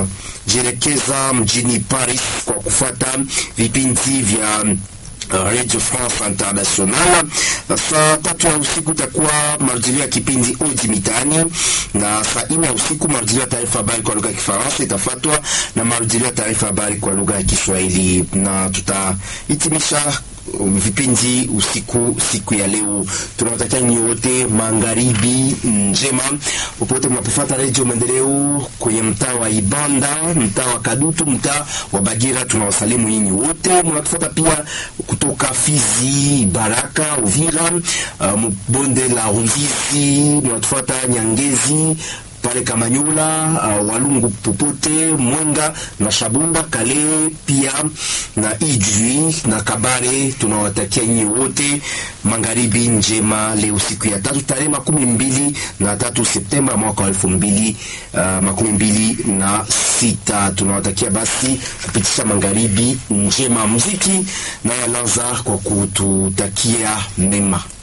tunajielekeza mjini Paris kwa kufata vipindi vya Radio France International. Saa tatu ya usiku itakuwa marudilio ya kipindi Odi Mitaani, na saa nne ya usiku marudilio ya taarifa habari kwa lugha ya Kifaransa itafuatwa na marudilio ya taarifa habari kwa lugha ya Kiswahili, na tutahitimisha um, vipindi usiku siku ya leo. Tunawatakia nyinyi wote magharibi njema popote mnapofuata Radio Maendeleo kwenye mtaa wa Ibanda, mtaa wa Kadutu, mtaa wa Bagira. Tunawasalimu nyinyi wote mnatufuata pia kutoka Fizi, Baraka, Uvira, uh, bonde la Ruzizi, mnatufuata Nyangezi pale Kamanyola, uh, Walungu popote, Mwenga na Shabunda, Kale pia na Ijwi na Kabare. Tunawatakia nyinyi wote magharibi njema leo siku ya tatu tarehe makumi mbili na tatu Septemba mwaka wa elfu mbili uh, makumi mbili na sita. Tunawatakia basi kupitisha magharibi njema. Muziki na yalanza kwa kututakia mema.